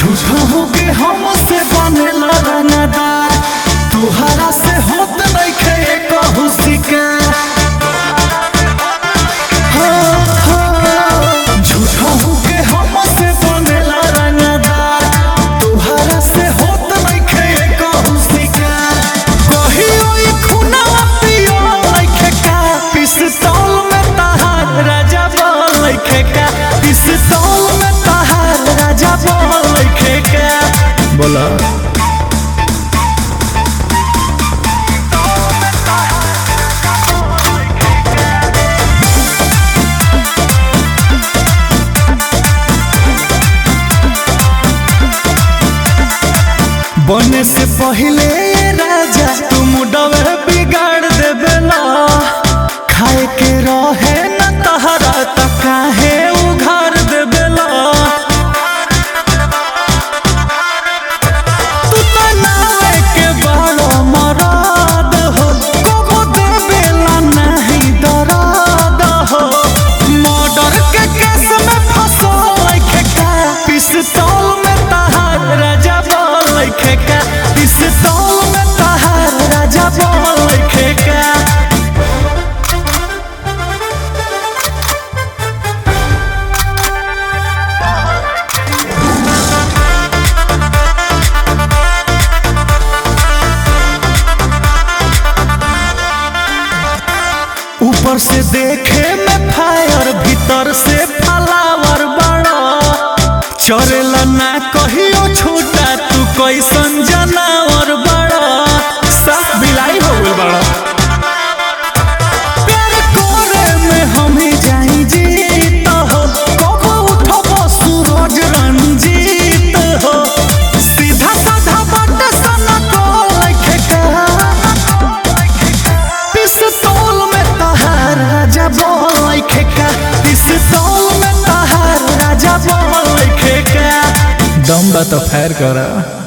झूठो होके हमसे बनेला रंगदार तुहरा से होत नइखे कहू शिकार हाँ, हाँ, झूठो होके हमसे बनेला रंगदार तुहरा से होत नइखे कहू शिकार कहियो ई खुनवा पियो नइखे का पिस्तौल में तहार राजा बोल नइखे का पिस्तौल में तहार राजा बोल नइखे का बोला बने से पहले ये राजा तुम डबे बिगाड़ देवेला खाए के रहे न तहरा त काहे उघार देवेला तू त नावे के बड़ो मराद हो कोको देवेला नहीं दराद हो मर्डर के केस में फंसो लइखे का पिस्तौल में तहार राजा बोल लइखे का पिस्तौल में तहार राजा बोल लइखे का ऊपर से देखे में फायर भीतर से फलावर बड़ा चरेला ना कहियो छोटा तू कैसन जनावर बड़ा साफ बिलाई हो गइल बड़ा प्यार करे में हमें जाई जीत हो कबो उठबो सूरज रंजीत हो सीधा साधा बात सना को लखे का पिस्तौल में तहार राजा बोल खेका पिस्तौल में तहार राजा बोल खेका दम बा तो फायर करा